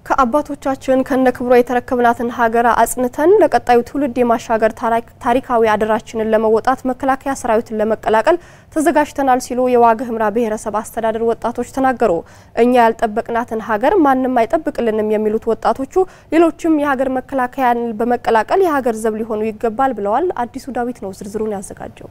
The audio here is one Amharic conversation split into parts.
ከአባቶቻችን ከነ ክብሯ የተረከብናትን ሀገር አጽንተን ለቀጣዩ ትውልድ የማሻገር ታሪካዊ አደራችንን ለመወጣት መከላከያ ሰራዊትን ለመቀላቀል ተዘጋጅተናል ሲሉ የዋግ ኽምራ ብሔረሰብ አስተዳደር ወጣቶች ተናገሩ። እኛ ያልጠበቅናትን ሀገር ማንም አይጠብቅልንም የሚሉት ወጣቶቹ ሌሎችም የሀገር መከላከያን በመቀላቀል የሀገር ዘብ ሊሆኑ ይገባል ብለዋል። አዲሱ ዳዊት ነው ዝርዝሩን ያዘጋጀው።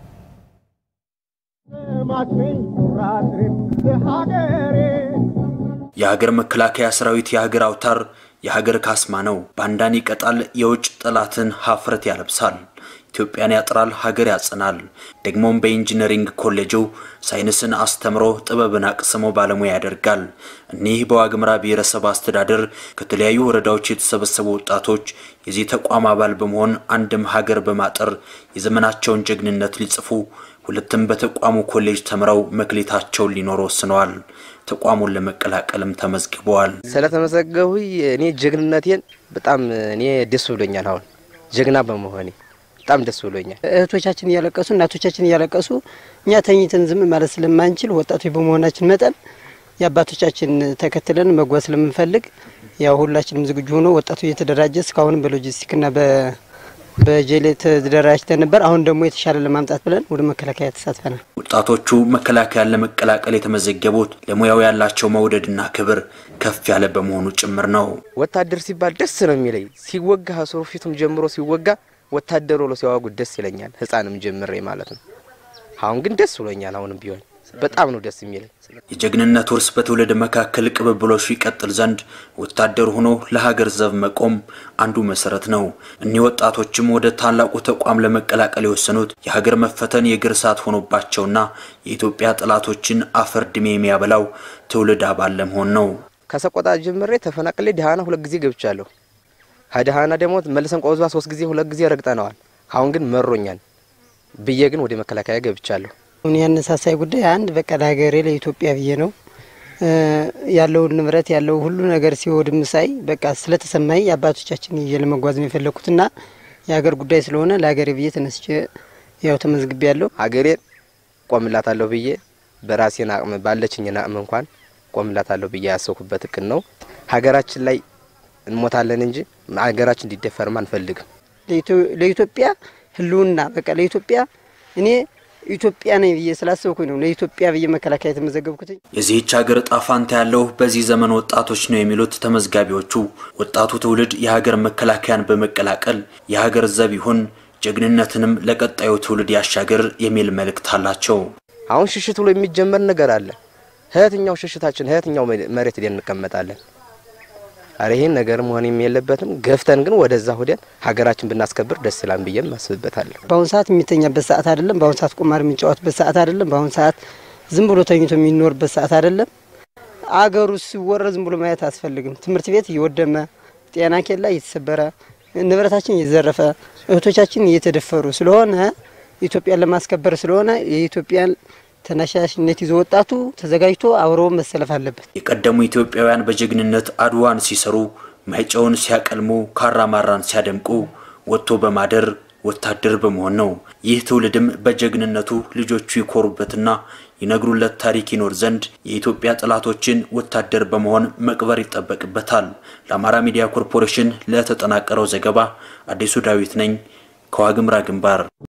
የሀገር መከላከያ ሰራዊት የሀገር አውታር የሀገር ካስማ ነው። ባንዳን ይቀጣል፣ የውጭ ጠላትን ሀፍረት ያለብሳል። ኢትዮጵያን ያጥራል፣ ሀገር ያጽናል። ደግሞም በኢንጂነሪንግ ኮሌጁ ሳይንስን አስተምሮ ጥበብን አቅስሞ ባለሙያ ያደርጋል። እኒህ በዋግ ኽምራ ብሔረሰብ አስተዳደር ከተለያዩ ወረዳዎች የተሰበሰቡ ወጣቶች የዚህ ተቋም አባል በመሆን አንድም ሀገር በማጠር የዘመናቸውን ጀግንነት ሊጽፉ ሁለትም በተቋሙ ኮሌጅ ተምረው መክሌታቸውን ሊኖሩ ወስነዋል። ተቋሙን ለመቀላቀልም ተመዝግበዋል። ስለተመዘገቡ እኔ ጀግንነቴን በጣም እኔ ደስ ብሎኛል። አሁን ጀግና በመሆኔ በጣም ደስ ብሎኛል። እህቶቻችን እያለቀሱ እናቶቻችን እያለቀሱ እኛ ተኝተን ዝም ማለት ስለማንችል ወጣቶች በመሆናችን መጠን የአባቶቻችን ተከትለን መጓዝ ስለምንፈልግ ያው ሁላችንም ዝግጁ ሆኖ ወጣቱ እየተደራጀ እስካሁንም በሎጂስቲክና በጀሌ ተደራጅተን ነበር። አሁን ደግሞ የተሻለ ለማምጣት ብለን ወደ መከላከያ ተሳትፈናል። ወጣቶቹ መከላከያን ለመቀላቀል የተመዘገቡት ለሙያው ያላቸው መውደድና ክብር ከፍ ያለ በመሆኑ ጭምር ነው። ወታደር ሲባል ደስ ነው የሚለኝ። ሲወጋ ሀሰሩ ፊቱም ጀምሮ ሲወጋ ወታደር ብሎ ሲያዋጉት ደስ ይለኛል። ሕፃንም ጀምሬ ማለት ነው። አሁን ግን ደስ ብሎኛል። አሁንም ቢሆን በጣም ነው ደስ የሚለኝ። የጀግንነት ውርስ በትውልድ መካከል ቅብብሎሹ ይቀጥል ዘንድ ወታደር ሆኖ ለሀገር ዘብ መቆም አንዱ መሰረት ነው። እኒህ ወጣቶችም ወደ ታላቁ ተቋም ለመቀላቀል የወሰኑት የሀገር መፈተን የእግር እሳት ሆኖባቸውና የኢትዮጵያ ጠላቶችን አፈር ድሜ የሚያበላው ትውልድ አባል ለመሆን ነው። ከሰቆጣ ጀምሬ ተፈናቅሌ ደሃና ሁለት ጊዜ ገብቻለሁ። ከደሃና ደግሞ መልሰን ቆዝባ ሶስት ጊዜ ሁለት ጊዜ ረግጠነዋል። አሁን ግን መሮኛል ብዬ ግን ወደ መከላከያ ገብቻለሁ። አሁን ያነሳሳይ ጉዳይ አንድ በቃ ለሀገሬ ለኢትዮጵያ ብዬ ነው ያለውን ንብረት ያለው ሁሉ ነገር ሲወድም ሳይ በቃ ስለተሰማኝ የአባቶቻችን ይዤ ለመጓዝ ነው የፈለግኩትና የሀገር ጉዳይ ስለሆነ ለሀገሬ ብዬ ተነስቼ ያው ተመዝግቤ ያለሁ ሀገሬን ቆምላታለሁ ብዬ በራሴን አቅም ባለችኝን አቅም እንኳን ቆምላታለሁ ብዬ ያሰብኩበት እቅድ ነው። ሀገራችን ላይ እንሞታለን እንጂ ሀገራችን እንዲደፈርም አንፈልግም። ለኢትዮጵያ ሕልውና በቃ ለኢትዮጵያ እኔ ኢትዮጵያ ነኝ ብዬ ስላሰብኩኝ ነው ለኢትዮጵያ ብዬ መከላከያ የተመዘገብኩት። የዚህች ሀገር እጣ ፋንታ ያለው በዚህ ዘመን ወጣቶች ነው የሚሉት ተመዝጋቢዎቹ፣ ወጣቱ ትውልድ የሀገር መከላከያን በመቀላቀል የሀገር ዘብ ይሁን፣ ጀግንነትንም ለቀጣዩ ትውልድ ያሻገር የሚል መልእክት አላቸው። አሁን ሽሽት ብሎ የሚጀመር ነገር አለ። እህትኛው ሽሽታችን እህትኛው መሬት ሄደን እንቀመጣለን። አረ ይህን ነገር መሆን የለበትም። ገፍተን ግን ወደዛ ሁደን ሀገራችን ብናስከብር ደስ ይላል ብዬም አስብበታለሁ። በአሁኑ ሰዓት የሚተኛበት ሰዓት አይደለም። በአሁኑ ሰዓት ቁማር የሚጫወትበት ሰዓት አይደለም። በአሁኑ ሰዓት ዝም ብሎ ተኝቶ የሚኖርበት ሰዓት አይደለም። አገሩ ሲወረ ዝም ብሎ ማየት አያስፈልግም። ትምህርት ቤት እየወደመ ጤና ኬላ እየተሰበረ ንብረታችን እየዘረፈ እህቶቻችን እየተደፈሩ ስለሆነ ኢትዮጵያን ለማስከበር ስለሆነ የኢትዮጵያን ተነሳሽነት ይዞ ወጣቱ ተዘጋጅቶ አብሮ መሰለፍ አለበት። የቀደሙ ኢትዮጵያውያን በጀግንነት አድዋን ሲሰሩ፣ ማይጨውን ሲያቀልሙ፣ ካራማራን ሲያደምቁ ወጥቶ በማደር ወታደር በመሆን ነው። ይህ ትውልድም በጀግንነቱ ልጆቹ ይኮሩበትና ይነግሩለት ታሪክ ይኖር ዘንድ የኢትዮጵያ ጠላቶችን ወታደር በመሆን መቅበር ይጠበቅበታል። ለአማራ ሚዲያ ኮርፖሬሽን ለተጠናቀረው ዘገባ አዲሱ ዳዊት ነኝ ከዋግ ኽምራ ግንባር